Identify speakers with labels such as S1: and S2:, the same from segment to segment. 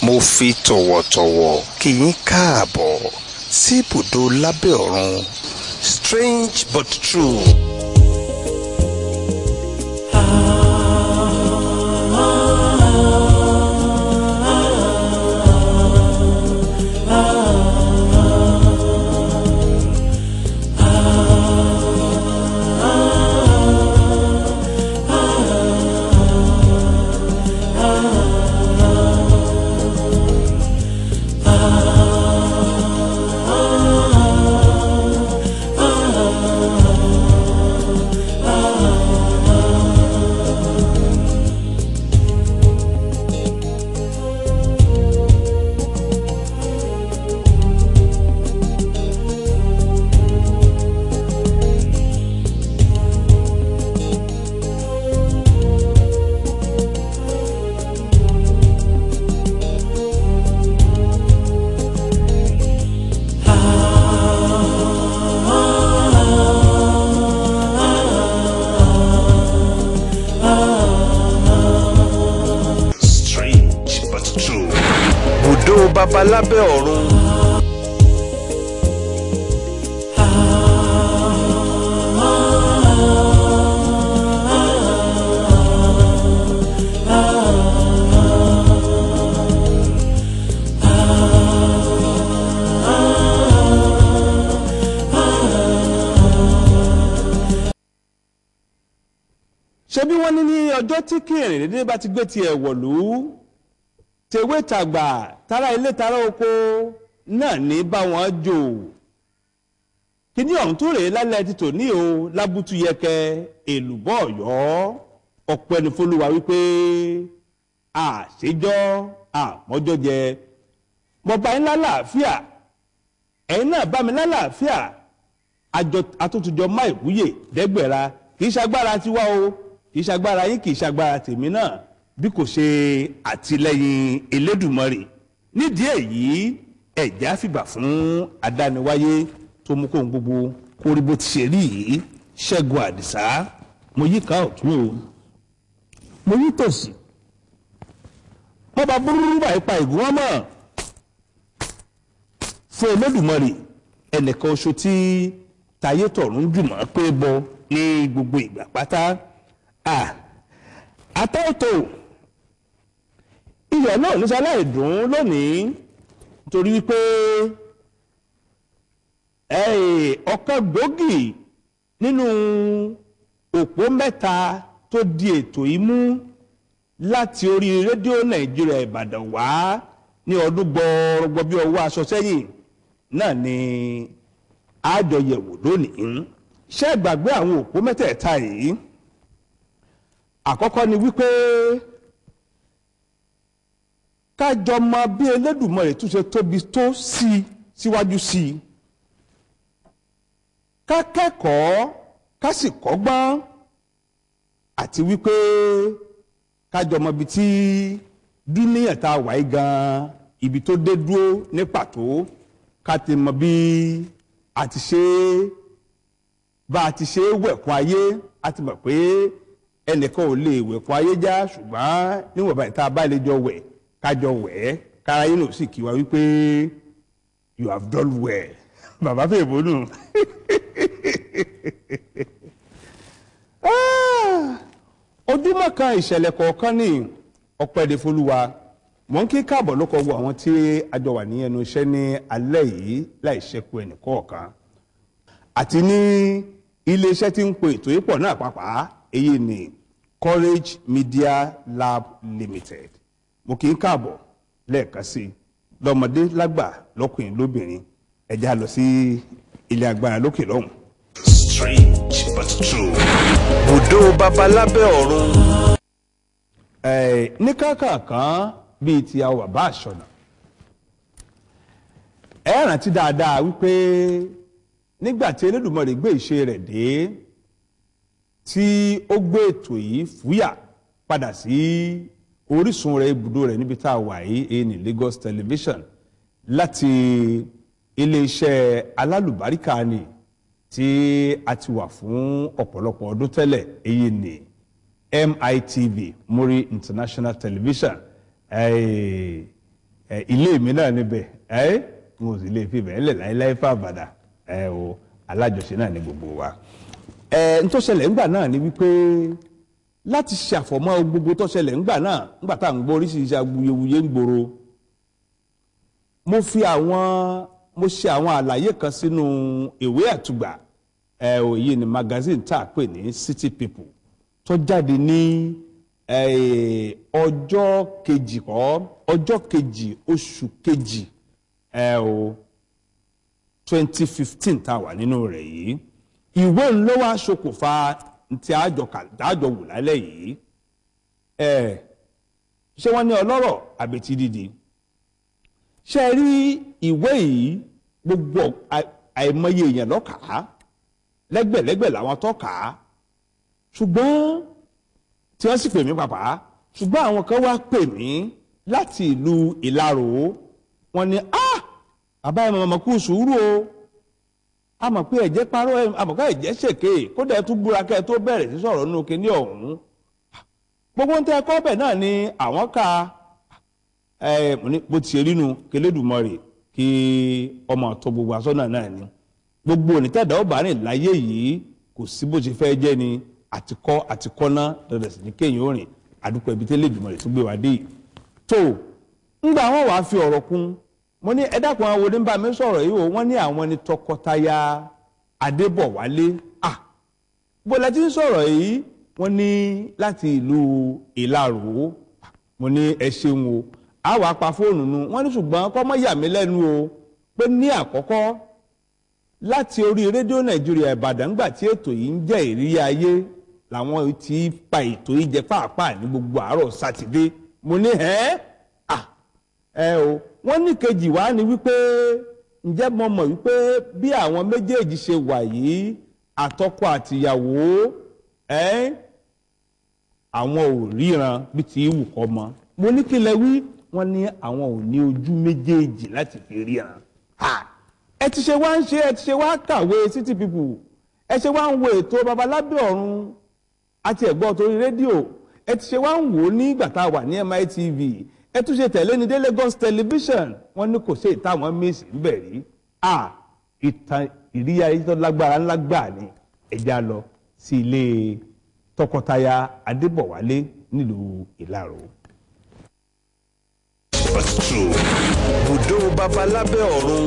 S1: mo fi tọ̀wọ̀tọ̀wọ̀ kí yín káàbọ̀ sí ibùdó lábẹ́ ọ̀run strange but true. strange but true. bùdó babalábẹ́ ọ̀run.
S2: ṣé bí wọ́n ní ní ọjọ́ tí kìrìn dédé bá ti gbé tiẹ̀ wọ̀lú tewé tàgbà tara ilé tara oko náà ní bá wọn jò kíní ọ̀hún tó rèé lálẹ́ ti tò ní o lábútú yẹkẹ èlùbọ́ ọ̀yọ́ ọ̀pẹ́ ní fọlùwà wípé àṣejọ́ àmọ́jọ́ jẹ mọ̀bá ńlá làáfíà ẹ̀yin náà bá mi lálàáfíà àjọ àtúntújọ má ìwúyè dẹ́gbẹ̀ra kì í ṣagbára tiwa o kì í ṣagbára yín kì í ṣagbára tèmi náà bí kò ṣe àtìlẹ́yìn Elédùmarè nídìí èyí ẹ̀já fìgbà fún adániwáyé tó mú kóhun gbogbo kó rí bó ti ṣe rí yìí Ṣẹ́gun Àdìsá mo yí ká ọ̀tún o mo yí tòsì mo bá búrúrú báyìí pa ìgún wọn mọ́ fún Olódùmarè ẹnìkan oṣù tí tayé tọ̀run jùmọ̀ pé bọ ní gbogbo ìgbà pátá àtọ́tò iyọ̀ náà ní sáláì dùn lónìí torí wípé ọ̀kan gbòógì nínú òpó mẹ́ta tó di ètò yìí mú láti orí rédíò nàìjíríà ìbàdàn wá ní ọdún gbọọrọgbọ bí ọwọ́ aṣọ sẹ́yìn náà ni àjọyẹ̀wò lónìí ṣé ẹ gbàgbé àwọn òpó mẹ́tẹ̀ẹ̀ta yìí àkọ́kọ́ ni wípé kájọ mọ bí Elédùmarè tún ṣe tóbi tó sí i síwájú sí i ká kẹ́kọ̀ọ́ ká sì kọ́gbọ́n àti wípé kájọ mọ ibi tí dúníyàn tá a wà yí gan ibi tó dé dúró ní pàtó ká ti mọ bí a ti ṣe bá a ti ṣe wẹ̀kún ayé a ti mọ̀ pé ẹnìkan ò lè wẹ̀kún ayé já ṣùgbọ́n níwọ̀n báyìí tá a bá lè jọ wẹ̀ kájọ wẹ̀ ẹ́ kára yín náà sì kí wa wípé you have done well bàbá fèè bónú. ojúmọ́ kan ìṣẹ̀lẹ̀ kọ̀ọ̀kan ní ọ̀pẹ̀dẹ̀ folúwa mọ̀ ń kí káàbọ̀ ló kọ́ wo àwọn tí a jọ wà ní ẹnu iṣẹ́ ní alẹ́ yìí láì ṣẹ́kù ẹnì kọ̀ọ̀kan àti ní iléeṣẹ́ tí ń pe ètò yìí pọ̀ náà pàápàá èyí ni Courage Media Lab Limited mo kì í káàbọ̀ lẹ́ẹ̀kan sí i lọ́mọdé lágbà lọ́kùnrin lóbìnrin ẹ já lọ sí ilé agbára lókè lọ́hùn.
S1: strange but true. bùdó babalábẹ́ ọ̀run.
S2: ẹ̀ ní kákàkán bíi ti àwọn bàbá àṣọnà ẹ rántí dáadáa wípé nígbà tí Elédùmarè gbé ìṣe rẹ̀ dé tí ó gbé ètò yìí fúyà padà sí orísun rẹ̀ ibùdó rẹ̀ níbi tá a wà yìí èyí ní Lagos television láti iléeṣẹ́ alálùbáríkà ni tí a ti wà fún ọ̀pọ̀lọpọ̀ ọdún tẹ́lẹ̀ èyí ní MITV Muri International Television eh, ẹ ilé mi náà níbẹ̀ ẹ mo sì lè fi bẹ́ẹ̀ lẹ̀ láéláé fàbàdà ẹ o alájọṣe náà ní gbogbo wa ẹ n tó ṣẹlẹ̀ ńgbà náà ni wípé láti ṣàfọ̀mọ́ gbogbo tó ṣẹlẹ̀ ńgbà náà ńgbà tá à ń gbọ́ oríṣiríṣi awuyewuye ń gbòòrò mo fi àwọn mo ṣe àwọn àlàyé kan sínú ìwé àtùgbà ẹ ò yìí ni magazine tá a pè ní city people tó jáde ní eh, ọjọ́ kejì kọ́ ọjọ́ kejì oṣù kejì ẹ ò twenty fifteen tá a wà nínú rẹ̀ yìí ìwé ńlọ wá ṣokùnfà tí àjọ kàdájọ wò lálẹ́ yìí ẹ ṣé wọ́n ní ọlọ́rọ̀ àbẹ̀tí dídì ṣe rí ìwé yìí gbogbo à- àìmọye èèyàn lọ́kàá lẹ́gbẹ̀lẹ́gbẹ̀ làwọn tó kà á ṣùgbọ́n tí wọ́n sì pè mí pàpà ṣùgbọ́n àwọn kan wá pè mí láti ìlú ìlarò wọ́n ní ah bàbá ẹ̀ mọ̀mọ́ kú sùúrù o a mọ̀ pé ẹ̀jẹ̀ parọ́ ẹ̀ a mọ̀ pé ẹ̀jẹ̀ ṣèké kódà ẹ̀ tún búra kẹ́ ẹ tó bẹ̀rẹ̀ sí sọ̀rọ̀ nínú kinní ọ̀hún gbogbo ń tẹ́ ẹ kọ́ bẹ̀ náà ni àwọn ka ẹ mo ní bó ti ṣe rí nu kélédùmarè kí ọmọ tó gbogbo asọ́nà náà ni gbogbo onítẹ̀dá ọba rìn láyé yìí kò sí bó ṣe fẹ́ jẹ́ ni àtikọ́ àtikọ́ná dandan sì ní kéèyàn ó rìn àdúpọ̀ ibi tẹ́lẹ̀ ìdùnnú rẹ̀ tó gbé wa dé yìí. tó ńgbà wọn wàá fi ọ̀rọ̀ kún mo ní ẹ dákun àwọn oníbà mi sọ̀rọ̀ yìí o wọ́n ní àwọn ni tọkọtaya adébọ̀wálé à bó la ti ń sọ̀rọ̀ yìí wọ́n ní láti ìlú ìlarò mo ní ẹ ṣeun o a wàá pa fóònù nu wọ́n ní ṣùgbọ́n kọ́ mọ́ yà mí lẹ́nu o pé ní àkọ́kọ́ láti orí rédíò nàìjíríà ìbàdàn gbà tí ètò yìí ń jẹ́ ìrírí ayé làwọn ti pa ètò yìí jẹ pàápàá ní gbogbo àárọ̀ sátidé mo ní ẹ́ à ẹ o wọ́n ní kejì wá ní wípé ǹjẹ́ mo mọ̀ wípé bí àwọn méjèèjì ṣe wà yìí àtọkọ àtìyàwó ẹ́ àwọn ò ríran bí ti wù kọ́ mọ́ mo ní kí lẹ wí wọ́n ní àwọn ò ní ojú méjèèjì láti fi ríran ha ẹ ti ṣe wá ń ṣe ẹ ti ṣe wá kàwé city people ẹ ṣe wá ń wo ètò babalábẹ́ ọ̀run àti ẹ̀gbọ́n torí rédíò ẹ ti ṣe wá ń wò ó nígbà tá a wà ní mitv ẹ tún ṣe tẹ̀lé ní dé Lagos television wọ́n ní kò sí ìtàwọn míìsì ń bẹ̀ rí a ìtàn ìrírí ayé tó lágbára ńlá gbà ní ẹja lọ sí ilé tọkọtaya Adébọ̀wálé nílùú Ìlaró.
S1: but true. bùdó babalábẹ́ ọ̀run.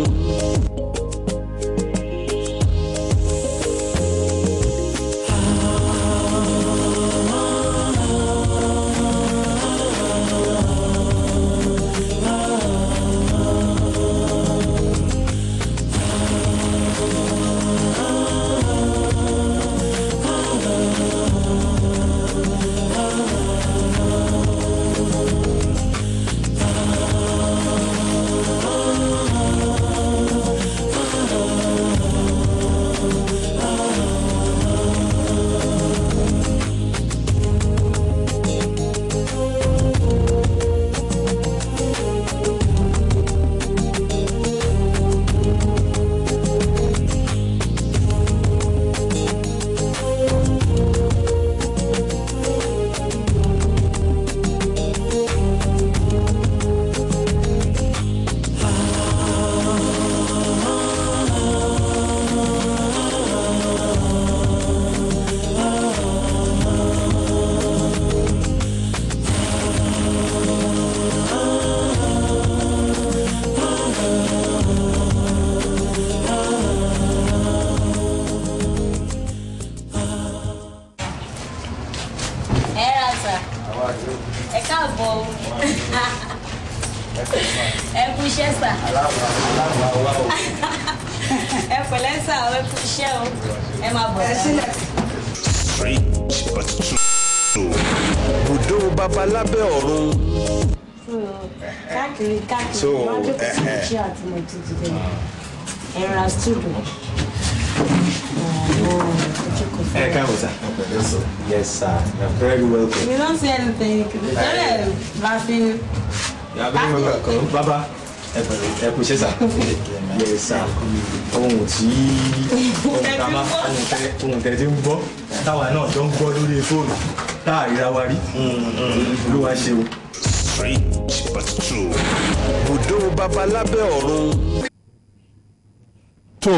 S3: ẹ ra sà ẹ káàbọ̀ o ẹ kú iṣẹ́ sà ẹ pẹ̀lẹ́ sà ẹ kú iṣẹ́ o ẹ máa bọ̀ sà.
S1: strange but true. bùdó babalábẹ́ ọ̀run.
S4: káàkiri káàkiri
S1: So,
S4: máa jókòó sí
S1: eh, eh.
S4: iṣẹ́ àti mo ti ti dé ẹ ra studio
S5: Ẹ káàbọ̀ sá. Yes sir, you are very welcome.
S4: you don't see anything tẹ́lẹ̀ laughing
S5: You are very welcome. Bàbá ẹ pẹ̀lú ẹ kú iṣẹ́ sá. Yes sir. Ohun tí ohun tá a máa ohun tẹ ohun tẹ ti ń gbọ́ táwa náà jọ ń gbọ́ lórí fóònù tá a ríra wa rí. Olúwa ṣe o.
S1: strange but true. bùdó bùdó babalábẹ́ ọ̀run.
S2: tó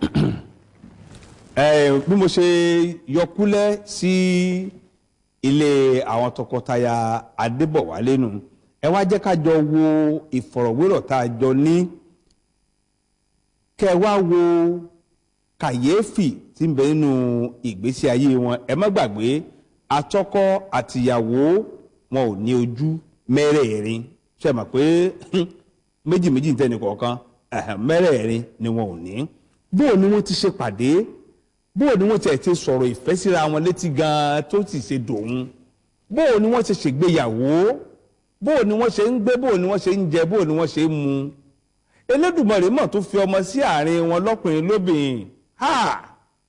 S2: ẹ bí mo ṣe yọkúlẹ̀ sí ilé àwọn tọkọtaya adébọ̀wálé nù ẹ wá jẹ́ ká jọ wo ìfọ̀rọ̀wérọ̀ tá a jọ ní kẹ́ ẹ wá wo kàyéfì tí ń bẹ nínú ìgbésí ayé wọn ẹ má gbàgbé atọ́kọ àtìyàwó wọn ò ní ojú mẹ́rẹ̀ẹ̀rin ṣe mọ̀ pé méjì méjì ń tẹ́ni kọ̀ọ̀kan ẹ̀hẹ̀, mẹ́rẹ̀ẹ̀rin ni wọn ò ní bóò ni wọ́n ti ṣe pàdé bóò ni wọ́n ti ẹ̀ ti sọ̀rọ̀ ìfẹ́ síra wọn létí gan-an tó sì ṣe dòun bóò ni wọ́n ti ṣègbéyàwó bóò ni wọ́n ṣe ń gbé bóò ni wọ́n ṣe ń jẹ bóò ni wọ́n ṣe ń mu Elédùmarè mọ̀ tó fi ọmọ sí àárín wọn lọ́kùnrin lóbìnrin ha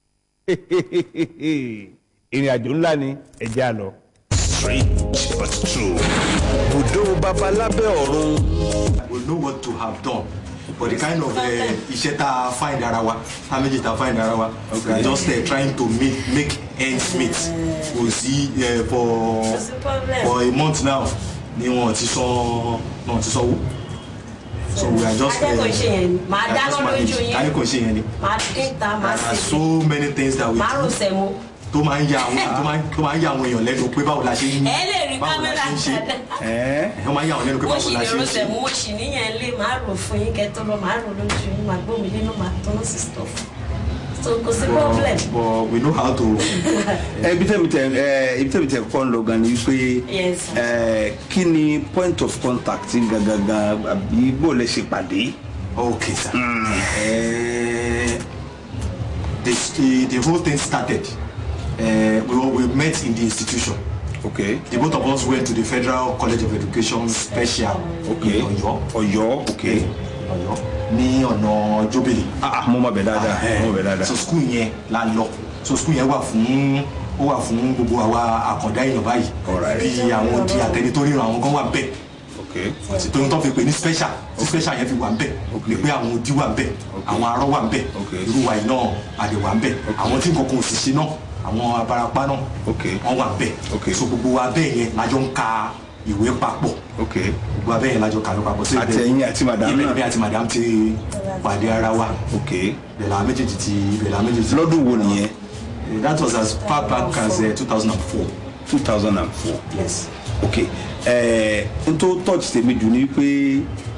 S2: ìrìn àjò ńlá ni ẹ jẹ́ á lọ.
S1: strange but true. bùdó babalábẹ́ ọ̀run.
S5: we know what to have done but the kind of uh, iṣẹ́ tá a find ara wa tá a méjì tá a find ara wa we are just uh, trying to make make ends meet kò sí uh, for
S3: Kò sí problem.
S5: for a month now ni wọn ti san wọn ti sanwó so we are just
S3: Akẹ́kọ̀ọ́ ṣe yẹn ni. Màá
S5: we are
S3: dáná
S5: just managing.
S3: lójú yín.
S5: akẹ́kọ̀ọ́ ṣe yẹn ni
S3: màá dín ta màá
S5: there are
S3: sè
S5: so many things that we
S3: màá rò
S5: do
S3: sẹ́mo.
S5: tó máa ń ya àwọn tó máa ń- tó máa ń ya àwọn èèyàn lẹ́nu pé báwo la ṣe ń
S3: ẹ lè rí
S5: báwo la
S3: kámẹ́rà
S5: ṣe ń ṣe
S3: dáadáa.
S2: ẹ
S5: ẹ̀ wọ́n máa ń ya àwọn lẹ́nu pé
S3: mo
S5: báwo
S3: sì
S5: la
S3: lè
S5: ṣe
S3: ro
S5: ń ṣe.
S3: sẹ́mo mo sì níyẹn lé màá rò fún yín kẹ́ tó lọ màá rò lójú yín màá gbómi nínú màá tán sí stuff so kò sí problem.
S5: but we know how to
S2: ẹ ibi tẹ́mi tẹ ẹ ibi tẹ́mi tẹ kọ́ ń lọ gan ni wípé
S3: Yes, sir.
S2: ẹ kí ni point of contact gangan àbí bó lẹ ṣe pàdé.
S5: Okay, sir. Uh, the, the, the whole thing started. Uh, we, were- we met in the institution.
S2: ok
S5: The both of us went to the Federal College of Education Special
S2: ok
S5: in Ọ̀yọ́.
S2: Ọ̀yọ́ ok
S5: Ọ̀yọ́ ní ọ̀nà Jóbélé.
S2: ah mo mọ bẹ dáadáa mo mọ bẹ dáadáa
S5: So school yẹn la lọ. So school yẹn wà fún ó wà fún gbogbo àwa àkàndá èèyàn báyìí.
S2: Alright.
S5: Bí àwọn odi àtẹni tó ríran àwọn kan wà bẹ́ẹ̀
S2: ok
S5: tóyún tó fi pè ní special tí special yẹn fi wà ń bẹ̀
S2: Okay.
S5: pé àwọn odi wà ń bẹ̀ àwọn arọ wà ń bẹ̀
S2: Okay.
S5: irú wa yìí náà àdè wà ń bẹ̀ àwọn tí nǹkan kan ò sì ṣe náà àwọn abarapá náà
S2: Okay.
S5: wọ́n wà ń bẹ̀
S2: Okay.
S5: so gbogbo wa bẹ́ẹ̀ yẹn lájọ ń ka ìwé papọ̀
S2: ok
S5: gbogbo wa bẹ́ẹ̀ yẹn lájọ kàwé papọ̀ sí
S2: Àti ẹ̀yin àti madam
S5: ibẹ̀
S2: náà.
S5: ibẹ̀ àti madam ti pàdé ara wa
S2: ok
S5: ibẹ̀ làwọn méjèèjì ti ibẹ̀ làwọn méjèèjì
S2: lọ́dún wo nìyẹn
S5: that was as far back as uh, 2004
S2: two thousand and four
S5: yes
S2: ok ẹ n tó touch tèmi jù ni pé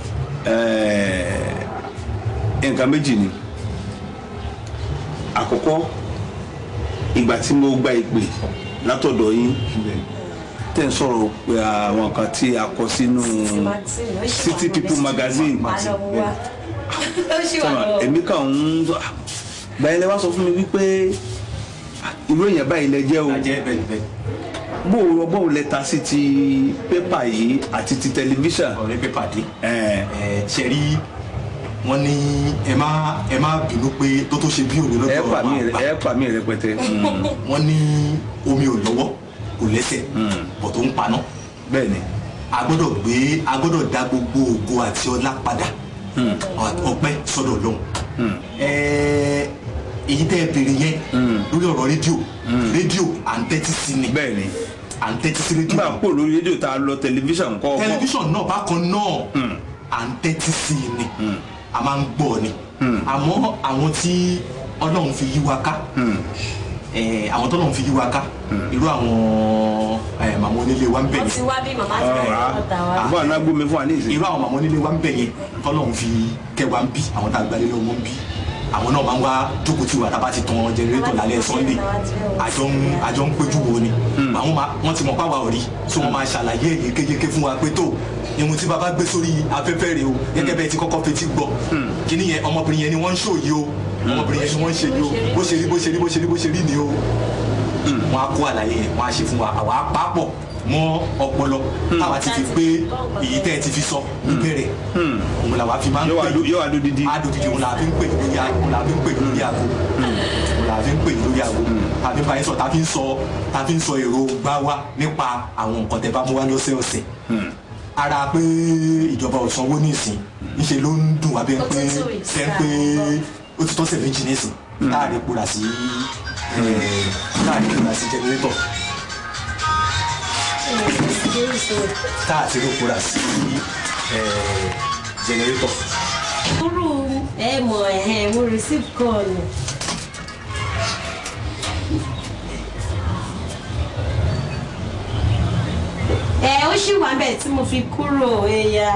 S2: ẹ nǹkan méjì ni àkọ́kọ́ ìgbà tí mo gba ìpè látọ̀dọ̀ yín tẹ̀ ń sọ̀rọ̀ pé àwọn kan tí a kọ sínú City People magazine
S3: màá lọ mú wa ó ṣì wà
S2: sọ̀rọ̀
S3: lọ.
S2: èmi kàn ń gbàyẹn lẹ wá sọ fún mi wípé irú èèyàn báyìí lẹ jẹ́ o
S5: ajẹ́ bẹ́ẹ̀ bẹ́ẹ̀
S2: bó o bó o lẹ ta sí ti pépà yìí àti ti tẹlifíṣàn
S5: ọ̀rẹ́ pépà dé.
S2: ẹ
S5: ẹ ṣe rí wọn ní ẹ má ẹ má bínú pé tó tó ṣe bí òní
S2: ẹ
S5: lọ́dọ̀
S2: pa mí
S5: àwọn àgbà
S2: ẹ pa mí rẹpẹtẹ Mm,
S5: wọn ní omi ò lọ́wọ́ kò lẹ́sẹ̀ bọ̀ tó ń paná
S2: bẹ́ẹ̀ ni
S5: a gbọ́dọ̀ gbé a gbọ́dọ̀ dá gbogbo ògo àti ọlá padà ọpẹ́ sọ́dọ̀ lọ́hùn ẹ èyí tẹ́ ẹ béèrè yẹn lórí ọ̀rọ̀ rédíò rédíò à ń tẹ́tí sí ni
S2: bẹ́ẹ̀ ni
S5: à ń tẹ́tí sí rédíò
S2: nígbà pò lórí rédíò tá a lọ tẹlifíṣàn kọ́ ọkọ
S5: tẹlifíṣàn náà bákan náà à ń tẹ́tí sí i ni a máa ń gbọ́ ni àmọ́ àwọn tí ọlọ́run fi yí wa ká eh, àwọn tọ́lọ́run fi yí wa ká irú àwọn eh, màmá onílé wa ń bẹ̀
S3: wọ́n ti
S5: yẹn
S3: wá bí màmá ti bẹ̀rẹ̀ lọ́ta wa.
S2: àbọ̀ àná gbómi fún wa ní ìsìn
S5: irú àwọn màmá onílé wa ń bẹ̀ yẹn tọ́lọ́run fi kẹ́ wa ń bí àwọn tá a gbalẹ̀ lọ́wọ́ ń bí àwọn náà máa ń wá jókòó tí wà tá a bá ti tan jẹnẹrétọ̀ lálẹ́ sunday àjọ ń àjọ ń péjú wo ni àwọn máa wọ́n ti mọ̀ páwa ò rí so wọ́n máa ṣàlàyé yékéyéké fún wa pé tó ihun tí baba gbé sórí afẹ́fẹ́ rẹ̀ o gẹ́gẹ́ bẹ́ẹ̀ ti kọ́kọ́ fetí gbọ́ kíní yẹn ọmọbìnrin yẹn ni wọ́n ń ṣò yìí o ọmọbìnrin yẹn ni wọ́n ń ṣe yìí o bó ṣe rí bó ṣe rí bó ṣe rí bó ṣe rí ni o wọ́n á kó àlàyé yẹn wọ́n á ṣe fún wa àwa á papọ̀ mọ́ ọpọlọ táwa ti fi gbé èyí tẹ́ ẹ ti fi sọ níbẹ̀rẹ̀ òun làwa fi máa ń
S2: yóò wá
S5: pè
S2: dó- yóò wá dó didi
S5: adòdìdì òun làá fi ń pè ní lórí aago òun làá fi ń pè ní lórí aago òun làá fi ń pè ní lórí aago tàbí báyìí sọ tàbí ń sọ tàbí ń sọ èrò gbá wa nípa àwọn nǹkan tẹ́ bá mú wá lọ́sẹ̀ọ̀sẹ̀ ara pé ìjọba ò sanwó nísìn níṣẹ́ ló ń dùn wá bẹ́ẹ̀ pé
S3: Ó ti tó
S5: bẹ́ẹ̀ pé ó ti tọ́sẹ̀ méjì nísìn táàrí kúra sí eh, táàrí kúra sí jẹnẹrétọ̀ táàtì ló kúra sí eh, generator.
S3: kúrú ẹ mọ̀ ẹ̀hẹ́n mo receive call ni. ẹ ó ṣì wà bẹ́ẹ̀ tí mo fi kúrò ẹ̀yà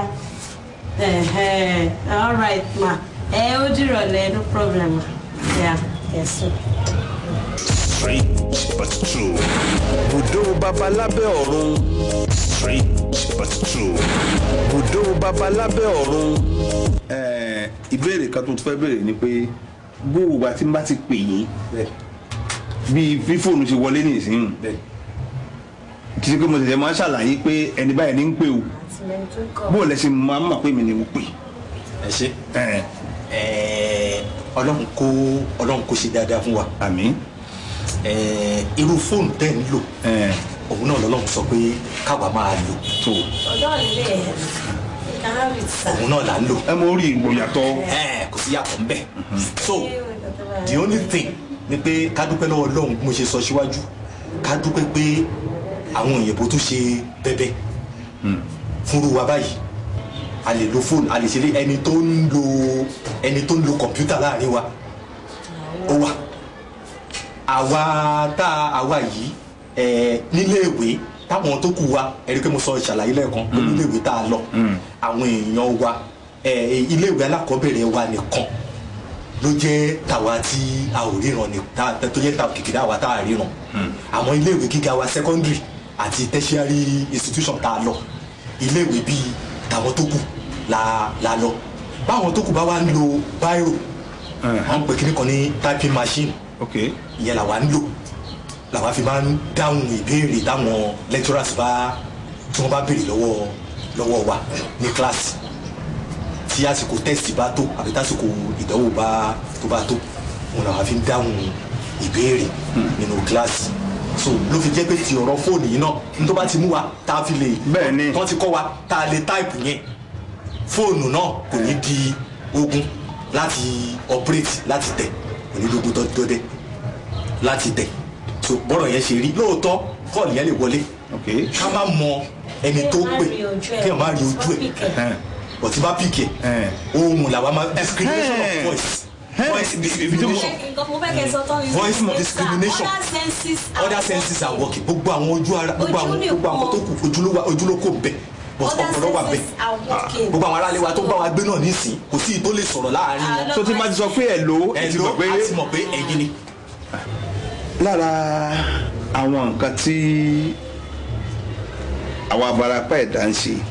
S3: all right ma ẹ ó dìrọ̀lẹ́ no problem ma yeah ẹ̀sùn.
S1: strange but true. bùdó babalábẹ́ ọ̀run strange but true. bùdó babalábẹ́ ọ̀run. ìbéèrè kan tó fẹ́ béèrè ni pé gbogbo àti bá ti pè yín bí bí fóònù ṣe wọlé ní ìsinyìí kì í ṣe pé mo ṣẹ̀ṣẹ̀ máa ń ṣàlàyé pé ẹni báyìí ní ń pè o bó o lẹ ṣe máa ń mọ̀ pé mi ni mo pè.
S5: ẹ ṣe
S1: ẹ
S5: ẹ ọlọ́run kó ọlọ́run kó ṣe dáadáa fún wa
S1: àmì
S5: ẹ irú fóònù tẹ́ ń lò
S1: ẹ
S5: òun náà lọ́lọ́run sọ pé káwa máa lò
S1: tó
S3: ọjọ́ ilé ẹ̀ kárì sá.
S5: òun náà là ń lò
S1: ẹ mọ orí ìgbòyàtọ̀
S5: ẹ kò sí yàtọ̀ ń bẹ̀ so the only thing ni pé ká dúpẹ́ lọ́wọ́ ọlọ́run bí mo ṣe sọ síwájú ká dúpẹ́ pé àwọn òyìnbó tó ṣe bẹ́bẹ́ fúnru wa báyìí a lè lo fóònù a lè ṣe lé ẹni tó ń lo ẹni tó ń lo kọ̀mpútà láàrin wa ó wà àwa tá àwa yìí ẹ níléèwé táwọn tó kù wa ẹ̀rí pé mo sọ ìṣàlàyé lẹ́ẹ̀kan pé níléèwé tá a lọ àwọn èèyàn wa ẹ iléèwé alákọ̀ọ́bẹ̀rẹ̀ wa nìkan ló jẹ́ tàwa tí a ò ríran ní tá tó jẹ́ tàwa kìkìdá wa tá a ríran àwọn iléèwé gíga wa secondary àti tertiary institution tá a lọ iléèwé bíi tàwọn tó kù la la lọ báwọn tó kù bá wá ń lo báírò wọn pè kíní kan ní typing machine
S1: ok
S5: ìyẹn làwa ń lò làwa fi máa ń dáhùn ìbéèrè táwọn lecturers bá tí wọ́n bá béèrè lọ́wọ́ lọ́wọ́ wa ní kíláàsì tí àsìkò tẹ́sì bá tó àbí tásìkò ìdánwò bá tó bá tó òun làwa fi ń dáhùn ìbéèrè nínú kíláàsì so ló fi jẹ́ pé ti ọ̀rọ̀ fóònù yìí náà ní tó bá ti mú wa tá a fi lè
S1: Bẹ́ẹ̀ ni.
S5: tán ti kọ́ wa tá a lè táìpù yẹn fóònù náà kò ní di ogun láti operate láti tẹ̀ kò ní lógun dọ́dẹ́ láti tẹ̀ so bọ́rọ̀ yẹn ṣe rí lóòótọ́ kọ́ọ̀lù yẹn lè wọlé
S1: ok
S5: ká má mọ ẹni tó pè kí ẹ má rí ojú ẹ̀
S1: ẹ
S5: bọ̀tí bá pìkì
S1: ẹ
S5: ẹ̀ ohun làwa máa discrimination of
S1: Ẹ̀hẹ́n.
S5: voice
S1: Ẹ̀hẹ́n.
S5: voice discrimination Voice discrimination. other senses are working gbogbo àwọn ojú ara gbogbo
S3: Ojú
S5: àwọn
S3: nìkan.
S5: gbogbo àwọn tó kù ojúlówó ojúlókò bẹ but ọpọlọ wà bẹ gbogbo àwọn aráàlú wa tó bá wa gbé náà nísìn kò sí ìtó lè sọ̀rọ̀ láàrin wọn
S1: tó ti máa ti sọ pé ẹ lò ó ẹ
S5: ẹ
S1: ti
S5: ló
S1: mọ̀ pé
S5: á ti mọ̀ pé ẹ̀yin ni.
S1: lára àwọn nǹkan tí àwọn abarapá ẹ̀dá ń ṣe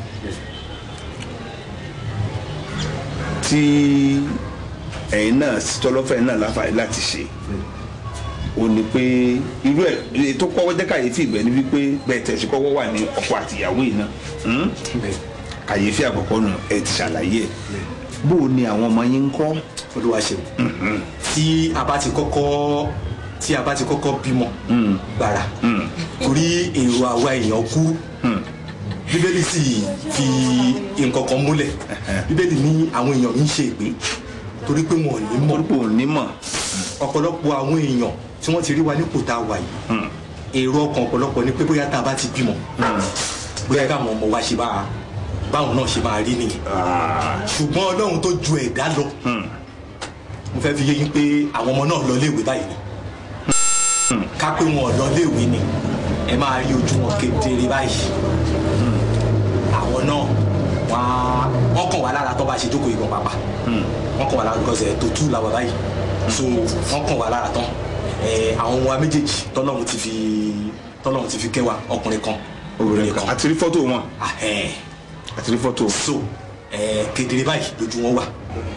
S1: tí ẹ̀yin náà tọ́lọ́fẹ́ náà láǹfààní láti ṣe ó ní pé irú ẹ̀ èyí tó kọ́kọ́ jẹ́ kàyéfì ìgbẹ́ ni wípé bẹ́ẹ̀ tẹ̀sí kọ́kọ́ wà ní ọkọ àtìyàwó yìí náà hmm? kàyéfì àkọ́kọ́ nù ẹ ti ṣàlàyé ẹ̀ bó o ní àwọn ọmọ yín ń kọ́
S5: olúwa ṣeun tí a bá ti kọ́kọ́ tí a bá ti kọ́kọ́ bímọ gbàrà torí èrò àwa èèyàn kú bíbélì sì fi nǹkan kan múlẹ̀ bíbélì ní àwọn èèyàn ń ṣe ìpè torí pé wọn ò ní mọ̀
S1: orúkọ ò ní mọ̀
S5: ọ̀pọ̀lọpọ̀ àwọn èèyàn tí wọ́n ti rí wa nípò tá a wà yìí èrò ọkàn ọ̀pọ̀lọpọ̀ ni pé bóyá tá a bá ti bímọ bóyá káwọn ọmọ wa ṣe máa báwọn náà ṣe máa rí nìyẹn ṣùgbọ́n ọlọ́run tó ju ẹ̀dá lọ mo fẹ́ fi yé yín pé àwọn ọmọ náà lọ léèwé báyìí ni ká pé wọn ò lọ léèwé ni ẹ máa rí ojú wọn kedere báyìí àwọn náà wọn á- wọn kàn wá lára tó bá ṣe jókòó ìbọn pàpà wọn kàn wá lára because ẹ̀ tó tú làwọn báyìí so wọn kàn wá lára tán ẹ àwọn ọmọ wa méjèèjì tọ́lọ́run ti fi tọ́lọ́run ti fi kẹwàá ọkùnrin kan
S1: obìnrin kan àti rí fọ́tò wọn
S5: ahẹ́n
S1: àti rí fọ́tò
S5: so ẹ kedere báyìí lójú wọn wà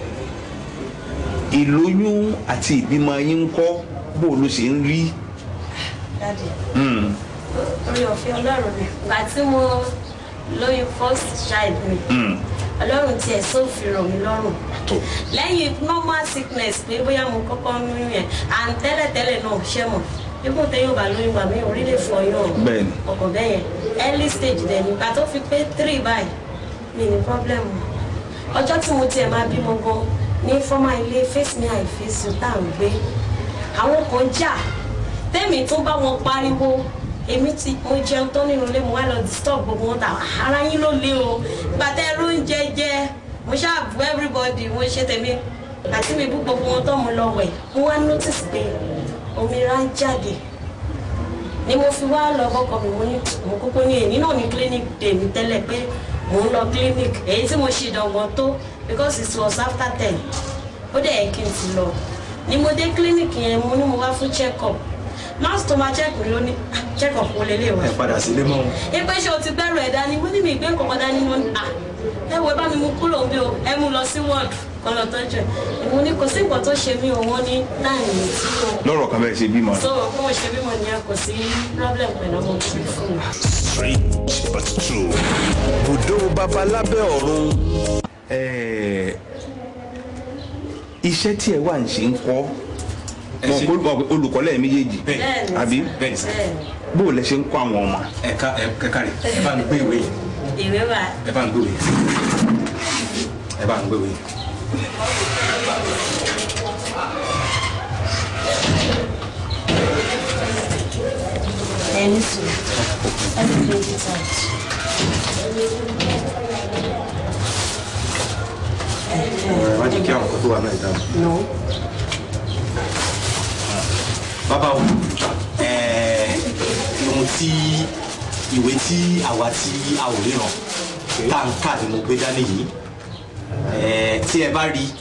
S1: ìlóyún àti ìbímọ yín ń kọ́ bó ló ṣe ń rí
S3: dáàdì orí ọ̀fẹ́ ọlọ́run ni ìgbà tí mo lóyún first child mi ọlọ́run tiẹ̀ sófin ràn mí lọ́rùn
S1: tó
S3: lẹ́yìn normal sickness pé bóyá mo kọ́kọ́ ń lóyún yẹn à ń tẹ́lẹ̀tẹ́lẹ̀ náà ṣẹ́ mọ̀ ibùn tẹ́ yóò bá lóyún gbà mí orí lè fọ yàn
S1: Bẹ́ẹ̀ni.
S3: ọkọ̀ bẹ́ẹ̀ yẹn early stage dẹ̀ nígbà tó fi pé three báyìí mi ní problem o ọjọ́ tí mo tiẹ̀ máa bímọ gan ní fọ́mà ilé face me i face you tá à ń gbé àwọn kan jà tẹ́mi tó bá wọn pariwo èmi ti mo jẹun tán nínú ilé mo wá lọ disturb gbogbo wọn tà ara yín ló lé o gbàtẹ́ ló ń jẹ jẹ mo ṣáà everybody wọ́n ṣe tèmi àti mi bú gbogbo wọn tó mo lọ wẹ̀ mo wá notice pé omi ra ń jáde ni mo fi wá lọ bọ́kọ mi mo ní mo kúkú ní èyí náà ní clinic day mi tẹ́lẹ̀ pé mò ń lọ clinic èyí tí mo ṣe ìdánwò tó because it was after ten ó dẹ̀ yẹ kí n ti lọ ni mo dé clinic yẹn mo ní mo wá fún check up nurse tó máa check mi ló ní "Ah, check up wo lélẹ̀ wá
S5: ẹ padà sílé mọ́
S3: ipe ṣe o ti gbẹ́rù ẹ̀ dání mo ní mi ìgbé nǹkan kan dání mo ní à ẹ wo ẹ bá mi mú kúrò bí o ẹ mú lọ sí wọ́ọ̀dù kan lọ tọ́jú ẹ̀ mo ní kò sí nǹkan tó ṣe mí o wọ́n ní láàyè tí o
S1: lọ́rọ̀ kan bẹ́ẹ̀ ṣe bímọ.
S3: so bí wọ́n ṣe bímọ nìyẹn kò sí problem pẹ̀lú ọmọ tó bí fún mi.
S1: strange but true. bùdó babalábẹ́ ọ̀run. iṣẹ́ tí ẹ wà ń ṣe ń kọ́
S5: Ẹ ṣe-
S1: Mọ̀ pé olùkọ́ lẹ́yìn méjèèjì
S3: bẹ́ẹ̀ni
S1: àbí
S5: bẹ́ẹ̀ sà
S3: bẹ́ẹ̀ni
S1: bó o lẹ ṣe ń kọ́ àwọn ọmọ.
S5: ẹ ká ẹ kẹ́kàrí ẹ bá mi gbé ìwé yìí
S3: ìwé wa
S5: ẹ bá mi gbé ìwé yìí ẹ bá mi gbé ìwé yìí.
S3: ẹni sùn ẹni print it out.
S5: ẹ má jẹ́ kí àwọn kan tó wà náà dáhùn.
S3: no
S5: bàbá o ẹẹ ohun tí ìwé tí àwa tí a ò ríran tá à ń kà ni mo gbé dání yìí ẹẹ tí ẹ bá rí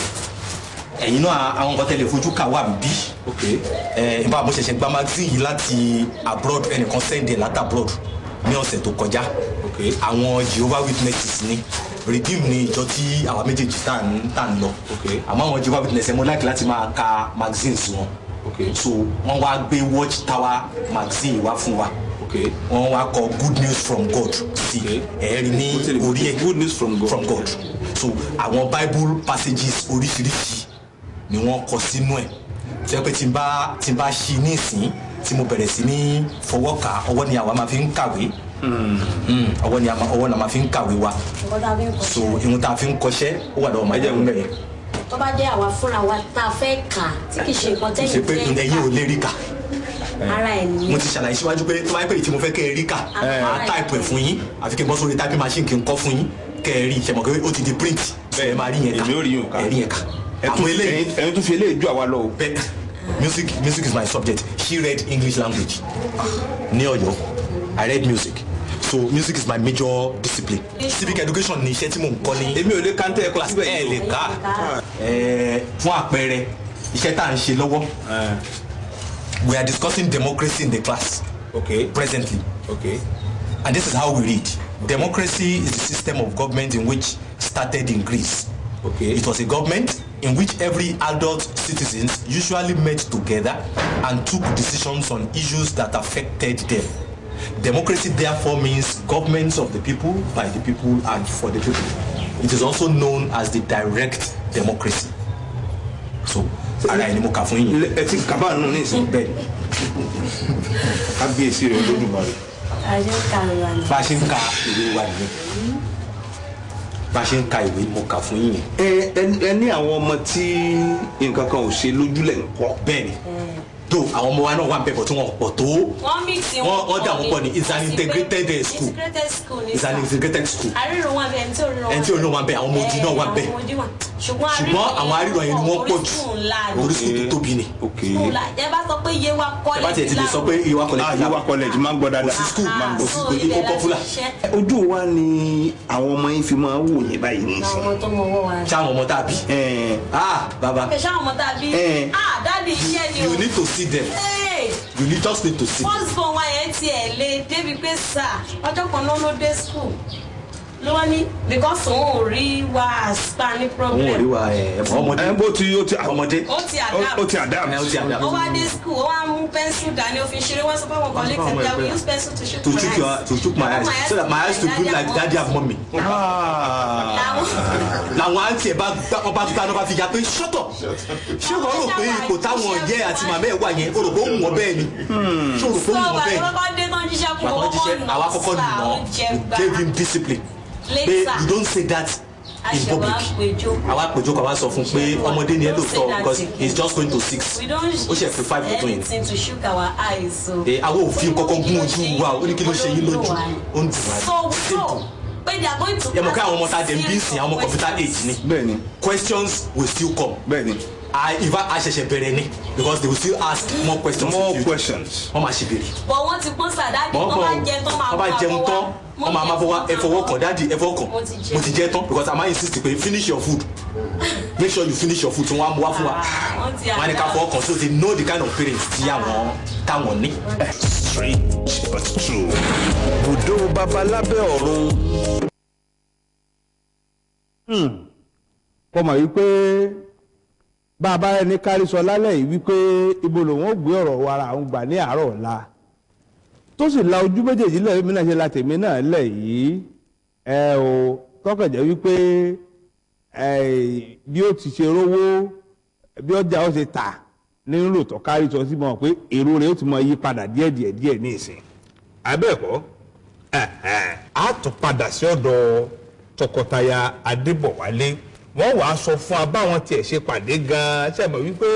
S5: ẹ̀yin náà àwọn nǹkan tẹ́lẹ̀ fojú kà wà bí ẹ nípa mo ṣẹ̀ṣẹ̀ gba magazine yìí láti abroad ẹnìkan send ẹ̀ láti abroad ní ọ̀sẹ̀ tó kọjá àwọn Jehovah Witnesses ni redeem ni ìjọ tí àwa méjèèjì tá à ń tá à ń lọ àmọ́ àwọn Jehovah Witnesses ẹ̀ mo like láti máa ka magazines wọn so wọ́n wá gbé watch tower magazine wá fún wa wọ́n wá kọ good news from God sí ẹ̀ẹ́rì ní orí ẹ̀
S1: good news from God.
S5: from God so àwọn bible passages oríṣiríṣi ni wọ́n kọ sínú ẹ̀ tí wọ́n pẹ́ tí n bá tí n bá ṣí ní ìsín tí mo bẹ̀rẹ̀ sí ní fọwọ́ kà ọwọ́ ni àwa máa fi ń kàwé Mm, ọwọ́ ni a máa- ọwọ́ la máa fi ń kàwé wa
S3: nǹkan tá a fi ń kọ́
S5: so ìhun tá a fi ń kọṣẹ́ ó wà lọ́wọ́ máa jẹ́ mẹ́rin
S3: tó bá jẹ́ àwa fúnra wa tá a fẹ́ kà á tí kì í ṣe nǹkan
S5: ṣe
S3: tẹ́yìn
S5: pé
S3: fẹ́
S5: ẹ̀yin ò
S3: kà
S5: lè rí kà
S3: ara ẹ̀
S5: mo
S3: nìyẹn
S5: ti ṣàlàyé síwájú pé tó bá yẹ pé èyí tí mo fẹ́ kẹ́ ẹ rí kà máa táìpù ẹ̀ fún yín àfi kí n bọ́ sórí táìpì machine kí n kọ́ fún yín kẹ́ ẹ rí ṣe mọ̀ pé ó ti di print bẹ́ẹ̀ máa rí yẹn kà
S1: èmi ò rí yín o ká.
S5: ẹ rí yẹn kà
S1: ẹ tún
S5: àmọ́ eléyìí
S1: ẹ̀yin- ẹ̀yin tún fi eléyìí ju àwa lọ o.
S5: bẹ́ẹ̀ music music is my subject she read english language ní Ọ̀yọ́ i read music so music is my major discipline civic education ni iṣẹ́ tí mò ń kọ́ ní
S1: èmi ò lè kàńtẹ́ ẹ̀kọ́ síbẹ̀
S5: ẹ
S1: yìí
S5: lè
S1: o.
S5: ká ẹ fún àpẹẹrẹ iṣẹ́ tá à ń ṣe lọ́wọ́ we are discussing democracy in the class
S1: okay
S5: presently
S1: okay
S5: and this is how we read democracy is the system of government in which started in Greece
S1: okay
S5: it was a government in which every adult citizens usually met together and took decisions on issues that affected them democracy therefore means governments of the people by the people and for the people it is also known as the direct democracy so ara ẹni mo kà fún yín
S1: Ilé- ẹ ti kaba nù ní ìsìn
S5: bẹ́ẹ̀
S1: kábíyèsí rẹ olódùmarè.
S3: àjọ kàrìwà ni.
S5: bá a ṣe ń ka ìwé wa nìyẹn bá a ṣe ń ka ìwé ni mo kà fún yín yẹn
S1: ẹ ẹ- ẹ ní àwọn ọmọ tí nǹkan kan ò ṣe lójúlẹ̀ ń kọ́.
S5: bẹ́ẹ̀ ni tó àwọn ọmọ wa náà wà ń bẹ̀bọ̀ tí wọ́n pọ̀ tó
S3: wọ́n mix
S5: Wọ́n- wọ́n dà wọ́n pọ̀ ní it's an integrated, eh, school.
S3: integrated school ni
S5: it's an integrated school
S3: àríran wà bẹ́ẹ̀ ẹni tí ò ríran
S5: ẹni tí ò ríran wà bẹ́ẹ̀, àwọn ọmọ odi náà wà bẹ́ẹ̀.
S3: àwọn ọmọdé wà ṣùgbọ́n
S5: ṣùgbọ́n àwọn aríran yẹn ni wọ́n pọ̀ jù
S3: orísun ńlá ni
S5: orísun tó tóbi ni
S1: okay
S3: school la ẹ bá sọ pé iye wa
S5: ẹ bá
S3: college
S5: tiẹ̀ ti lè sọ pé ìwà
S1: ah
S5: kọ̀lẹ́tì
S1: yíwá college máa ń gbọ́ dáadáa.
S5: sí school máa ń gbọ́ sí
S3: so
S5: school
S3: ibẹ̀
S5: ó
S3: láti
S5: popular
S3: ṣiṣẹ́
S1: ojú wa ni àwọn ọmọ yín fi máa ń wò yín báyìí ní
S3: àwọn
S1: ìsìn.
S3: ọmọ tó mọ owó wa.
S5: ṣáwọn ọmọ tàbí
S1: ẹ
S5: ah baba
S3: ẹ ṣáà ọmọ tàbí
S1: Eh.
S3: ah dáàdi iṣẹ́ ni o.
S5: you need to see them
S3: Hey!
S5: you need just need to see them
S3: first born wa yẹn tiẹ̀ lé débi pé sà ọjọ́ kan náà ló dé school ló wá ní because òun ò rí wa àspa ní
S5: òun ò rí
S3: problem
S5: wa ẹ ọmọdé
S1: ẹ bó ti ó ti
S5: ọmọdé
S3: ó ti
S1: ó
S3: adapt
S1: ó ti adapt.
S5: ẹ ó ti adapt.
S3: ó wá dé school ó wá mú pencil dání ó fi ṣeré wọ́n sọ fún àwọn colleagues ẹ̀ pé I will use pencil to shoot
S5: to
S3: my
S5: chook
S3: eyes.
S5: your to chook my eyes so that my eyes to look like daddy and mommy.
S1: Ah.
S3: làwọn
S5: làwọn àǹtí ẹ bá gbá wọn bá gbá náà bá fi ya pé ṣọ́tọ̀ ṣé wọ́n rò pé ipò táwọn yẹ àti màmá ẹ̀ wà yẹn o rò pé ó wù wọ́n bẹ́ẹ̀ ni ṣé o rò pé ó
S3: so
S5: wù wọ́n bẹ́ẹ̀
S3: bàtà
S5: ni
S3: kọ́kọ́ dé tán jíṣẹ́ fún
S5: bàtà wọn jíṣẹ́ àwa kọ́kọ́ nù
S3: ó jẹ
S5: wọ́n
S3: gbà
S5: gave him discipline pé
S3: later
S5: you don't say that in
S3: àṣẹwà
S5: public
S3: péjọ
S5: àwa àpèjọ kan wá sọ fún pé ọmọdé ni ẹ
S3: Don't say
S5: lóòótọ́
S3: that
S5: because
S3: again.
S5: he is just going to six
S3: we don't
S5: ó ṣe fi five tó yẹn
S3: anything to shook our eyes so.
S5: ẹ àwọn òfin kọ́kọ́ gún ojú wa ó ní kí ló ṣe yín lójú ó ń dùn wá
S3: so so pé they are going to
S5: ẹ mọ̀ pé àwọn ọmọ
S3: ask
S5: tá a dẹ̀ ń bí
S3: series
S5: sìn
S3: of
S5: àwọn ọmọ computer
S3: questions.
S5: age ni
S1: bẹ́ẹ̀ ni
S5: questions will still come
S1: bẹ́ẹ̀ ni
S5: I in fact a ṣẹ̀ṣẹ̀ bẹ̀rẹ̀ ni because they will still ask more questions in
S1: more
S5: future.
S1: questions.
S5: wọ́n máa ṣe béèrè
S3: but wọ́n ti pọ́n sàdáàdì
S5: wọ́n
S3: wọ́n bá
S5: kàn
S3: jẹun tán máa
S5: wọ́n bá jẹun tán wọ́n máa máa fọwọ́ ẹ fọwọ́ kàn dáàdi ẹ fọwọ́ kàn
S3: Mo ti jẹ.
S5: mo ti jẹ tán because I ma insist pé finish your food make sure you finish your food tí wọ́n á mú wá fún wa
S3: wọ́n ti
S5: wọ́n á ní ká fọwọ́ kàn so they know the kind of parents tí àwọn táwọn ní.
S1: strange but true. bùdó babalábẹ́ ọ̀run.
S2: kọ́ mọ̀ wípé bá a bá ẹni kárí sọ lálẹ́ yìí wípé ibo lòun ó gbé ọ̀rọ̀ wa ara àwọn gbà ní àárọ̀ ọ̀la tó sì la ojú méjèèjì lẹ́yìn mi náà ṣe la tèmi náà lẹ̀ yìí ẹ o tọkànjẹ́ wípé ẹ bí ó ti ṣe rówó bí ọjà ó ṣe tà nínú lòtọ́ kárí sọ sí mọ̀ pé èrò rẹ̀ ó ti mọ yí padà díẹ̀ díẹ̀ díẹ̀ ní ìsìn abẹ́ẹ̀kọ́ a tún padà sí ọ̀dọ̀ tọkọtaya adébọ̀wálé wọ́n wàá sọ fún wa báwọn tiẹ̀ ṣe pàdé gan-an ṣe mọ̀ wípé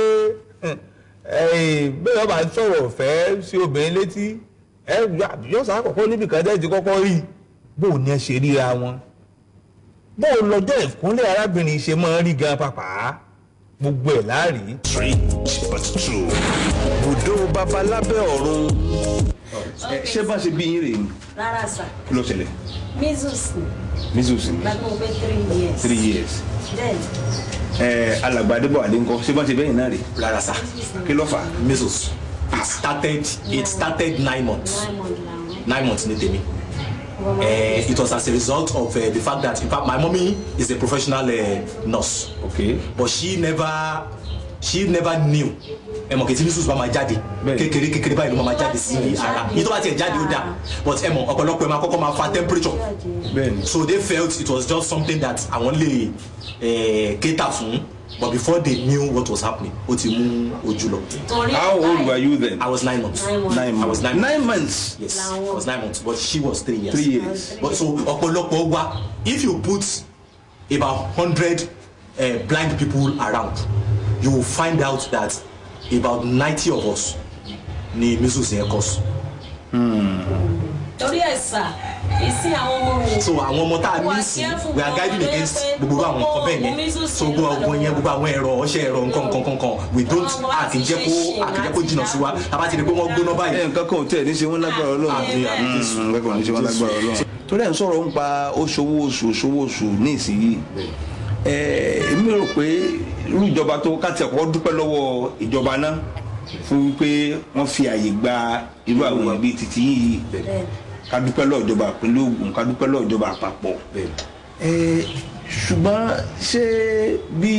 S2: bẹ́ẹ̀ wọ́n bá ń sọ̀rọ̀ ọ̀fẹ́ sí obìnrin létí ẹ yọ̀sán àkọ́kọ́ níbi kan tẹ́ ti kọ́kọ́ rí bó o ní ẹ ṣe ríra wọn bó o lọ́jọ́ ìkúnlẹ̀ arábìnrin ṣe máa ń rí gan pàpà gbogbo ẹ̀ láàrí.
S1: strange but true. bùdó babalábẹ́ ọ̀run. ẹ ṣé bá ṣe bí yín rèé ni
S3: rárá sà
S1: kí ló ṣẹlẹ̀
S3: measles ni
S1: measles ni
S3: gbàgbọ́ mo pé three years
S1: three years.
S3: then
S1: ẹ alàgbà adébọ̀wálé ńkọ́ ṣé bá ṣe bẹ́yìn náà rèé
S5: rárá sá
S1: kí ló fà á.
S5: measles it started it started nine months
S3: nine months làwọn
S5: nine months ní tèmi uh, it was as a result of uh, the fact that in fact my mommy is a professional uh, nurse
S1: okay
S5: but she never she never knew ẹ mọ̀ kìtì measles bá máa jáde
S1: Bẹ́ẹ̀ni.
S5: kékeré kékeré báyìí ló máa jáde sí ara yìí tó bá tiẹ̀ jáde ó dà but ẹ mọ̀ ọ̀pọ̀lọpọ̀ ẹ máa kọ́kọ́ máa fa temperature
S1: bẹ́ẹ̀ ni
S5: so they felt it was just something that àwọn lè eh, cater fún but before they knew what was happening ó ti mú ojú lọ
S3: torí
S1: how old were you then.
S5: I was nine months
S3: Nine months.
S1: nine
S5: I was
S1: months
S5: nine
S1: nine months
S5: yes I was nine months but she was three years
S1: three years.
S5: but so ọ̀pọ̀lọpọ̀ wa if you put about hundred uh, blind people around you will find out that about ninety of us ni measles yẹn cause
S3: torí ẹ̀ sà ìsìn àwọn ọmọ mi
S5: so àwọn ọmọ tá a ní sí we are guiding against gbogbo àwọn nǹkan bẹ́ẹ̀ yẹn so gbogbo àwọn yẹn gbogbo àwọn ẹ̀rọ ọṣẹ ẹ̀rọ nǹkan nǹkan nǹkan kan we don't àkìjẹ́ kó àkìjẹ́ kó jìnnà sí wa tàbá ti rí pé wọ́n gbóná báyìí
S1: ẹ nǹkan kan ò tẹ̀ ní ṣe wọ́n lágbára ọlọ́run
S5: Àmín, àmín, Jésù.
S1: Mm, nǹkan kan ò ní ṣe wọ́n lágbára ọlọ́run. torí ẹ̀ ń sọ̀rọ̀ ń pa oṣòwò oṣù oṣòwò oṣù ní ìsinyìí ẹ èmi rò pé irú ìjọba tó káàtì ẹ̀kọ́ dúpẹ́ lọ́wọ́ ìjọba náà fún wípé wọ́n fi àyè gba irú àwọn èèyàn bíi títí yìí
S3: bẹ́ẹ̀
S1: ká dúpẹ́ lọ́wọ́ ìjọba ìpínlẹ̀ Ògùn ká dúpẹ́ lọ́wọ́ ìjọba àpapọ̀
S5: Bẹ́ẹ̀.
S1: ẹ ṣùgbọ́n ṣé bí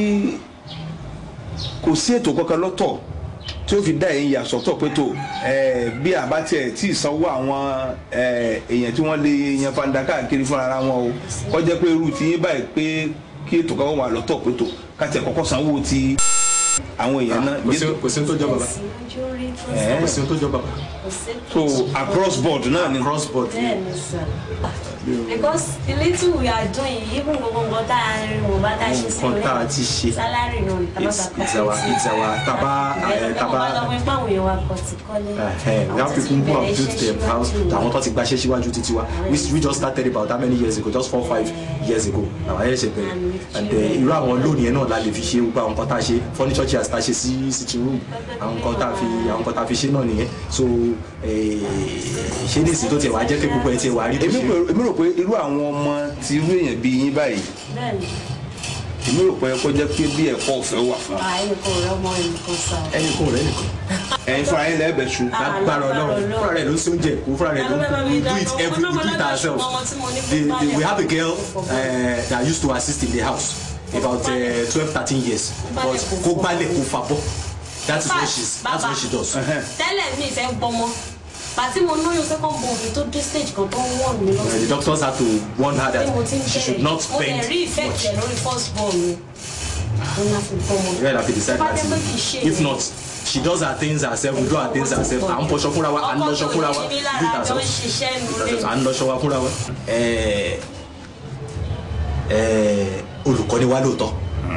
S1: kò sí ètò kankan lọ́tọ̀ tí ó fi dá ẹ̀yìn yà sọ́tọ̀ pé tó ẹ, bí àbá tiẹ̀ tí ì sanwó àwọn ẹ, èèyàn tí wọ́n lè yan fanda káàkiri fúnra ara wọn o kọjá pé irú ti yín báyìí pé kí ètò kan wà lọ́tọ̀ pé tó káti ẹ̀ kọ́kọ́ sanwó ti àwọn èèyàn náà
S5: kò sí kò sí tó jọ bàbá
S3: sí ojú rí tó
S1: Ẹ̀.
S5: kò sí tó jọ bàbá
S3: kò sí
S1: so across board náà ni
S5: cross board
S3: bẹ́ẹ̀ ni sà because the little we are doing even gbogbo nǹkan tá a rin wò bá tá a ṣe sí
S5: Nǹkan tá a ti ṣe.
S3: salary náà ní
S5: it's it's our it's our taba eh,
S3: taba
S5: taba
S3: lọ́wọ́ ipá àwọn èèyàn wa kọ̀ ti kọ́lé
S5: Eh, we have people who have built their house àwọn tó ti gbaṣẹ́ síwájú títí wa we we just started about how many years ago just four five years ago àwọn ayé ṣe bẹ̀rẹ̀ and eh, irú àwọn lónìí yẹn náà la lè fi ṣe gbogbo àwọn nǹkan tá a ṣe furniture chairs tá a ṣe sí sitting room àwọn nǹkan tá a fi àwọn nǹkan tá a fi ṣe náà nìyẹn so eh, ṣé ní ìsìn tó tiẹ̀ wá jẹ́ pé gbogbo ẹ̀ tiẹ̀ wá rí tó
S1: èmi
S5: ṣe
S1: pè- èmi rò pé irú àwọn ọmọ ti irú èèyàn bíi yín báyìí
S3: bẹ́ẹ̀ ni
S1: èmi rò pé kó jẹ́ pé bí ẹ̀kọ́ ọ̀fẹ́ wà fún wa
S3: ààyè kò rẹ́ ọmọ ẹnìkan sà
S5: ẹnì kan rẹ̀ nìkan
S1: ẹ̀yin fúnra yín lẹ́ẹ̀bẹ̀ ṣu
S5: lágbára ọlọ́run fúnra rẹ̀ ló ń ṣe oúnjẹ kó fúnra rẹ̀ ló ń we do it every we do it ourselves the, the, we have a girl uh, that used to assist in the house about uh, twelve thirteen years but kó gbálẹ̀ kó fabọ́ that is what she's that's what she does.
S3: tẹ́lẹ̀ mi ìfẹ́ gbọmọ pàtí mo lóyún second born mi tó dé stage kan tó ń wọ̀n mi
S5: Uh, the
S3: lọ́sọ̀
S5: doctors had to warn her
S3: pé mo ti ń
S5: that she should
S3: bẹ̀rẹ̀
S5: not
S3: mo
S5: spend
S3: dẹ̀ rí ìfẹ́
S5: much.
S3: tẹ̀ lórí first born mi mo ní àfi gbọmọ
S5: Yeah, have to decide
S3: Bá
S5: that
S3: jẹ́ pé kì í ṣe
S5: if
S3: yẹn.
S5: not she does her things herself we do her things herself à ń fọṣọ fúnra wa à ń lọṣọ fúnra wa
S3: ọkọ tó ní mi
S5: do it
S3: lára jọ ń
S5: ourselves.
S3: ṣiṣẹ́ nulẹ̀
S5: à ń lọṣọ wa fúnra wa. Ẹ, ẹ, olùkọ́ ni wá lóòótọ́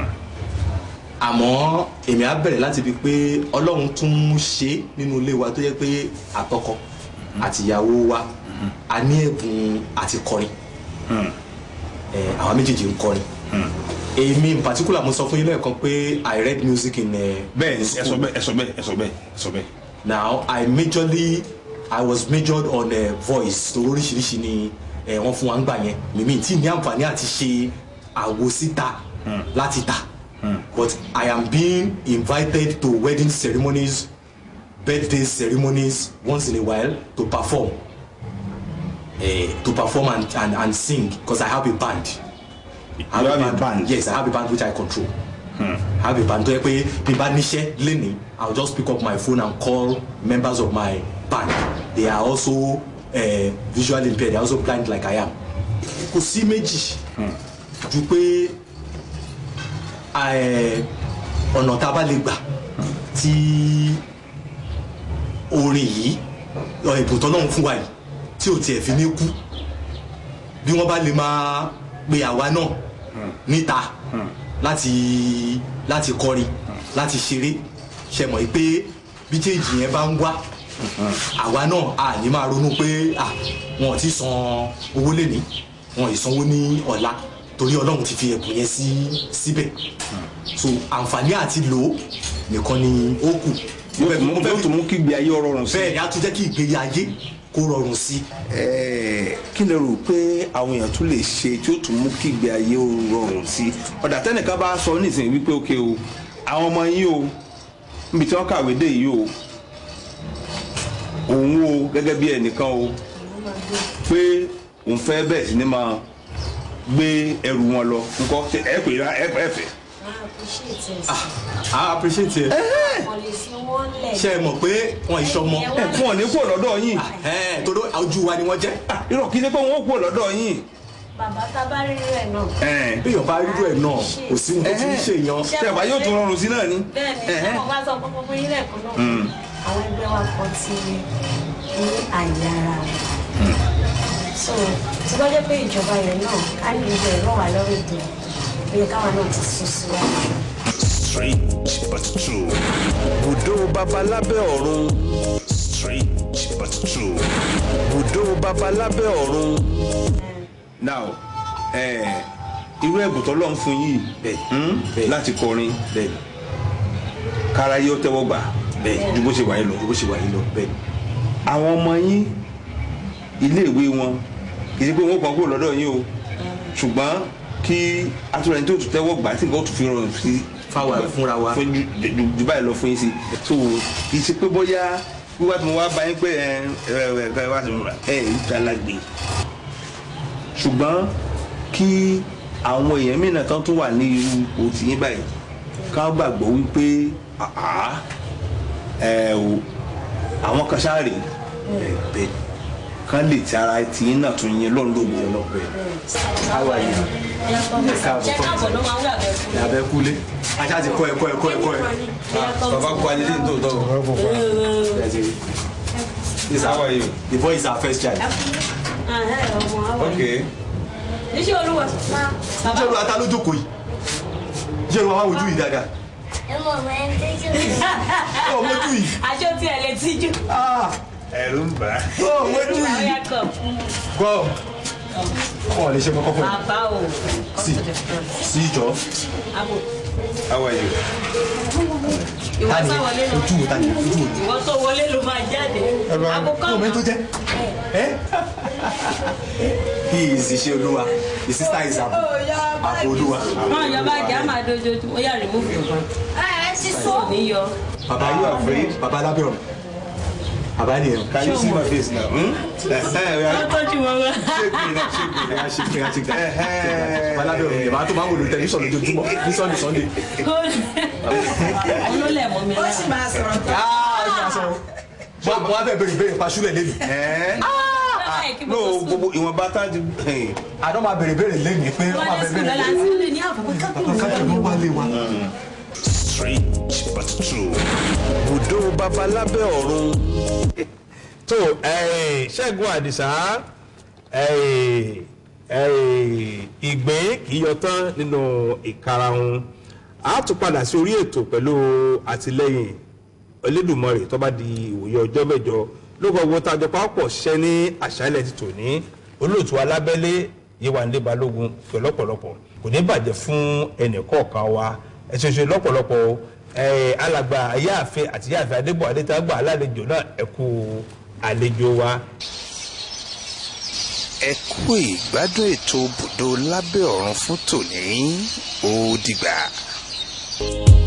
S5: àmọ́ èmi á bẹ̀rẹ̀ láti fi pé ọlọ́run tún ń ṣe nínú ilé wa tó yẹ pé àtọkọ àtìyàwó wa a ní ẹ̀bùn àti kọrin Eh, àwa méjèèjì ń kọrin èmi in particular mo sọ fún yín lẹ́ẹ̀kan pé i read music in uh,
S1: bẹ́ẹ̀ ni
S5: in
S1: ẹ sọ
S5: school.
S1: bẹ́ẹ̀ ẹ sọ bẹ́ẹ̀ ẹ sọ bẹ́ẹ̀ ẹ sọ bẹ́ẹ̀.
S5: now i majorly i was majored on uh, voice tó oríṣiríṣi ni eh, wọ́n fún wa ń gbà yẹn mímí tí ní àǹfààní àti ṣe àwo síta láti tà but i am being invited to wedding ceremonies birthday ceremonies once in a while to perform uh, to perform and, and, and sing because i have a band. I
S1: You have a band?
S5: yes i have a band which i control. I have a band tó yẹ pé bí n bá níṣẹ́ lénìí i will just pick up my phone and call members of my band they are also uh, visually impaired they are also blind like i am. kò sí méjì ju pé eh, ọ̀nà tá a bá lè gbà tí orin yìí ọ, ẹ̀bùn tó náà ń fún wa yìí tí ò tiẹ̀ fi ní kú bí wọ́n bá lè máa pe àwa náà níta láti láti kọrin láti ṣeré ṣe mọ̀ pé bí change yẹn bá ń wá àwa náà a ní máa ronú pé à wọn ò ti san owó lẹ́ni wọn ì sanwó ní ọ̀la torí ọlọ́run ti fi ẹ̀bùn yẹn sí síbẹ̀ so àǹfààní àti lò ó nìkan ni ó kù
S1: yóò tún mú yóò tún mú kí ìgbé ayé ọ̀rọ̀ rọrùn sí.
S5: bẹ́ẹ̀ ni a tún jẹ́ kí ìgbé ayé kó rọrùn sí i.
S1: Ẹ̀ẹ́, kí lè rò pé àwọn èèyàn tún lè ṣe tí ó tún mú kí ìgbé ayé ó rọrùn sí i ọ̀dà tẹ́nìkan bá sọ nísìnyí wípé òkè o àwọn ọmọ yín o níbi tí wọ́n kàwé dé yìí o òun o gẹ́gẹ́ bí ẹnìkan o pé òun fẹ́ bẹ́ẹ̀ sí ni máa gbé ẹrù wọn lọ ńkọ́ ṣe ẹ pè é ẹ ẹ fẹ́.
S5: I appreciate it.
S3: wọ́n lè fi wọ́n lẹ̀.
S5: ṣe é mọ̀ pé wọn ìṣọmọ
S1: ẹ fún ọ ní kúrò lọ́dọ̀ yín
S5: ẹ̀ torí ojú wa ni wọ́n jẹ́.
S1: irọ́ kí ni pé wọ́n kúrò lọ́dọ̀ yín.
S3: bàbá tá a bá rí rẹ̀ náà.
S1: Ẹ̀ẹ́,
S5: béèyàn bá rírú ẹ̀ náà kò sí ohun tó fi ń ṣèyàn.
S1: ṣe àbá yóò tún rọrùn sí náà ni.
S3: bẹ́ẹ̀ni
S1: Ẹ̀hẹ́.
S3: ọmọ bá sọ pé gbogbo yín lẹ́ẹ̀kan náà àwọn ẹgbẹ́ wa kan ti ní àyè ara wọn. so tí wọ́n jẹ́ pé ìjọba yẹn náà á ní ìlú ẹ̀ rọ̀ wá lọ́rùn ìdè ó yẹ káwa náà ti sún síwájú.
S6: Strange but true. Bùdó babalábẹ́ ọ̀run. Strange but true. Bùdó babalábẹ́ ọ̀run.
S1: now ẹ irú ẹ̀bùn tó lọ́n fún yìí
S5: Bẹ́ẹ̀.
S1: hmm,
S5: Bẹ́ẹ̀.
S1: láti kọrin
S5: bẹ́ẹ̀
S1: kára yóò tẹ́wọ́ gbà
S5: bẹ́ẹ̀
S1: ju bó ṣe wà yìí lọ.
S5: bó ṣe wà yìí lọ bẹ́ẹ̀
S1: àwọn ọmọ yín iléèwé wọn kì í ṣe pé wọ́n kàn kúrò lọ́dọ̀ yín o ṣùgbọ́n kí atúrẹ́ni tó tún tẹ́wọ́ gbà tí nǹkan ó tún fi rọrùn sí
S5: Fáwa, fúnra wa.
S1: fún ju- ju ju báyìí lọ fún yín sí so kì í ṣe pé bóyá wíwá tí mo wá bá yín pé ẹ ẹ ẹ ẹ wá sí mi rà ẹ ẹ ìdálàgbé ṣùgbọ́n kí àwọn èèyàn mìíràn kan tún wà ní irú ipò tìyín báyìí ká gbàgbọ́ wípé àá ẹ o àwọn kan ṣáà rèé bẹ́ẹ̀ kán lè ti ara tìyín náà tún yín lọ́n lógo
S5: lọ́pẹ́ How are you? káàbọ̀
S3: ṣé káàbọ̀ ló máa ń wà bẹ́ẹ̀ fún
S5: ní abẹ́ kúlé ajá ti kọ́ ẹ̀kọ́ ẹ̀kọ́ ẹ̀kọ́ ẹ̀.
S1: bàbá kú alẹ́ lẹ́yìn tó tọ́
S5: This
S1: How are you?
S5: The boy is our first child.
S3: ọmọ àwọn
S1: ok
S3: níṣẹ́ olúwa bàbá
S5: Jẹ́rù ata ló jókòó yìí. Jẹ́rù àwọn ojú yìí dáadáa. Ó mójú yìí.
S3: aṣọ tí ẹ lè tíjú.
S1: ẹ̀rù ń bà á.
S5: Ó mójú
S3: olúwa
S5: yìí.
S3: yàtọ̀
S5: Gbọ́. Wọ́n lè ṣe mọ́ kọ́kọ́ yìí.
S3: bàbá o.
S5: Sí. Sí ìjọ.
S3: abo
S1: how are you.
S3: ìwọ
S5: Ta ni
S3: sá wọlé lọ
S5: ojú wo ta ni ojú wo?
S3: ìwọ tó wọlé ló máa jáde. abo kọ́
S5: Kó o mẹ́tò jẹ́. Ẹ́. He is iṣẹ́ olúwa. The sister is àbò. Àbò olúwa.
S3: náà yọba jẹ́ àmà dojoojúmọ́ ó yà remove your phone. kò ní yọ.
S5: Bàbá
S1: Are you afraid?
S5: Bàbá lábẹ́ ọ̀run. Bàbá nìyẹn.
S1: can you see my face now. Hmm?
S3: wọ́n tọ́jú wọn wá.
S5: Ẹ̀yà ṣe kí ẹ̀yà ṣe kí ẹ̀yà. Bàbá lábẹ́ ọ̀run. Ìyàbá tó máa ń wò lórí tẹlifíṣàn lójoojúmọ́ ní Sunday Sunday.
S3: òun ló lẹ̀ mọ́ mi lára.
S5: Wọ́n wọ́n á bẹ̀ bèrè ìbéèrè paṣúlẹ̀ lẹ́nu.
S3: Báyìí kí
S1: no
S3: mo tó sùn.
S1: gbogbo ìwọ̀nba tá a ti.
S5: Àdó máa bèrè ìbéèrè lẹ́nu pé wọ́n
S3: wọ́n
S5: máa
S3: dé
S5: bèrè
S3: sùn lọ́la
S5: ìbéèrè.
S3: sí ilé ní àbúkọ́
S5: Káàkiri ló wá lé wa.
S6: Strange but true. Bùdó babalábẹ́ ọ̀run.
S2: tó eh, ṣẹ́gun àdìsá eh, eh, ìgbín kì í yọ tán nínú ìkarahun a tún padà sí orí ètò pẹ̀lú àtìlẹ́yìn Elédùmarè tó bá di ìwòye ọjọ́ mẹ́jọ lóko owó tájọ pápọ̀ ṣiṣẹ́ ní àṣálẹ̀ ti tòní olóòtú alábẹ́lé yéwándé balógun pẹ̀lú ọ̀pọ̀lọpọ̀ kò ní bàjẹ́ fún ẹnì kọ̀ọ̀kan wa ẹ ṣe ṣe lọ́pọ̀lọpọ̀ o ẹ alàgbà ayáàfin àti yáàfin adébọ̀ adétàgbà alálejò náà ẹ kú àlejò wa.
S6: ẹ kú ìgbádùn ètò bùdó lábẹ́ ọ̀run fún tòní ó dìgbà.